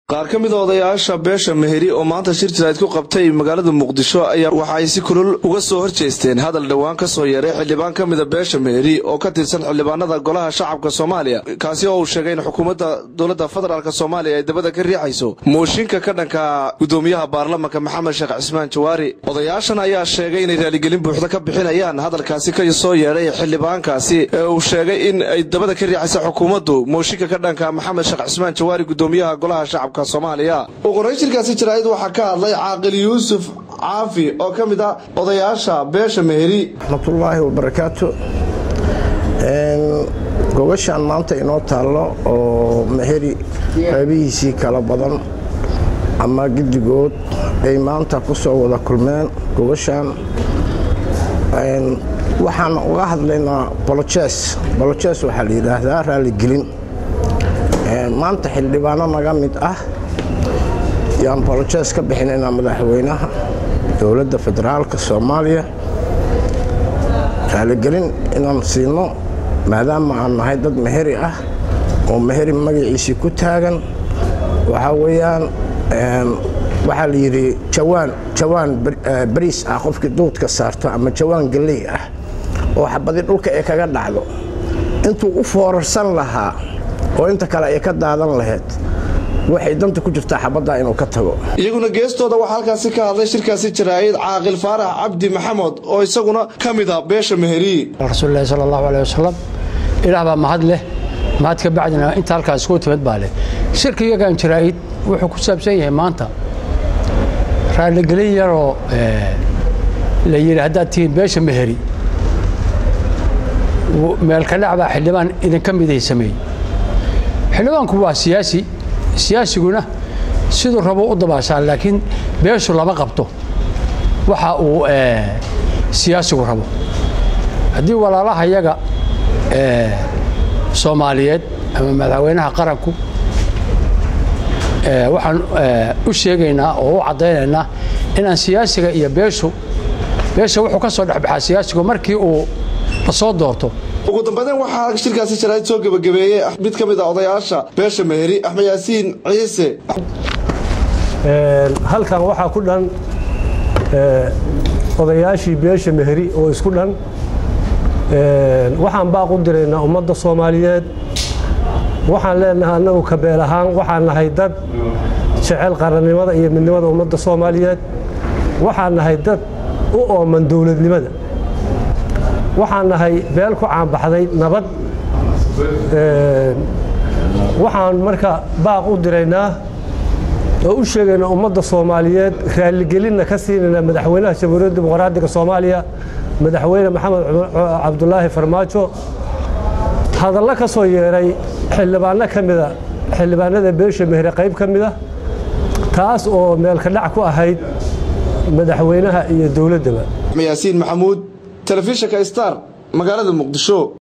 qaar ka mid a odayaasha beesha meheri oo maanta shir jirayd ku qabtay magaalada muqdisho ayaa waxa ay si kulul uga soo horjeesteen hadal dhowaan ka soo yeeray xildhibaan ka mida beesha meheri oo ka tirsan xildhibaanada golaha shacabka soomaaliya kaasi oo uu sheegay in xukuumadda dowladda federaalk soomaaliya ay dabada ka riixayso mooshinka ka dhanka gudoomiyaha baarlamanka maxamed sheekh cismaan jawaari odayaashan ayaa sheegay inay raaligelin buuxda ka bixinayaan hadalkaasi ka soo yeedhay xildhibaankaasi ee uu sheegay in ay dabada ka riixaysa xukuumaddu mooshinka ka dhanka maxamed sheekh cismaan jawaari gudoomiyaha golaha shacabka ugu horeyn shirkaasi jaraa'id waxaa ka hadlay caaqil yuusuf caafi oo ka mid ah odayaasha beesha meheri raxmatullaahi wabarakaatu gogashaan maanta inoo taallo oo meheri qeybihiisii kala badan ama giddigood ay maanta ku soo wada kulmeen gogashaan waxaan uga hadlaynaa bolojes bolojes waxaa la yidhaahdaa raaligelin maanta xildhibaano naga mid ah yaan bolojes ka bixinaynaa madaxweynaha dowladda federaalka soomaaliya raaligelin inaan siino maadaama aan nahay dad meheri ah oo meheri magaciisii ku taagan waxaa weeyaan waxaa la yidhi jawaan jawaan bariis ah qofkii duudka saarto ama jawaan galley ah oo xabadi dhulka ee kaga dhacdo intuu u foorarsan lahaa oo inta kale ay ka daadan lahayd waxay danta ku jirtaa xabaddaa inuu ka tago iyaguna geestooda waxaa halkaasi ka hadlay shirkaasi jaraa'id caaqil faarax cabdi maxamed oo isaguna ka mid a beesha meheri rasuulilahi sala allahu aleh wasalam ilaah baa mahad leh mahad ka bacdina inta halkaas isku timid baa leh shirka iyagan jaraa'id wuxuu ku saabsan yahay maanta raaligelin yaroo la yidhi haddaad tihiin beesha meheri meelkadhac baa xildhibaan idinka miday sameeyey xildhibaanku waa siyaasi siyaasiguna siduu rabo u dabaashaa laakiin beeshu lama qabto waxa uu siyaasigu rabo haddii walaalaha yaga soomaaliyeed ama madaxweynaha qaranku waxaan u sheegaynaa oo u caddaynaynaa inaan siyaasiga iyo beeshu beesha wuxuu ka soo dhexbaxaa siyaasigu markii uu la soo doorto ugu dambaydeen waxaa shirkaasi jaraa'id soo gebagabeeyey mid ka mid a odayaasha beesha meheri axmed yaasiin ciise halkan waxaa ku dhan odayaashii beesha meheri oo isku dhan waxaan baaq u diraynaa ummadda soomaaliyeed waxaan leenahay annagu kabeel ahaan waxaan nahay dad jecel qarannimada iyo midnimada ummadda soomaaliyeed waxaan nahay dad u ooman dowladnimada waxaan nahay beel ku caanbaxday nabad waxaan marka baaq u diraynaa oo u sheegaynaa ummadda soomaaliyeed raaligelinna ka siinaynaa madaxweynaha jamhuuriyadda dimuqraadiga soomaaliya madaxweyne maxamed cabdulaahi farmaajo hadallo ka soo yeedhay xildhibaanno ka mida xildhibaanada beesha mehre qayb ka mida taas oo meelka dhac ku ahayd madaxweynaha iyo dowladdaba yaasiin maxamuud telefishinka star magaalada muqdisho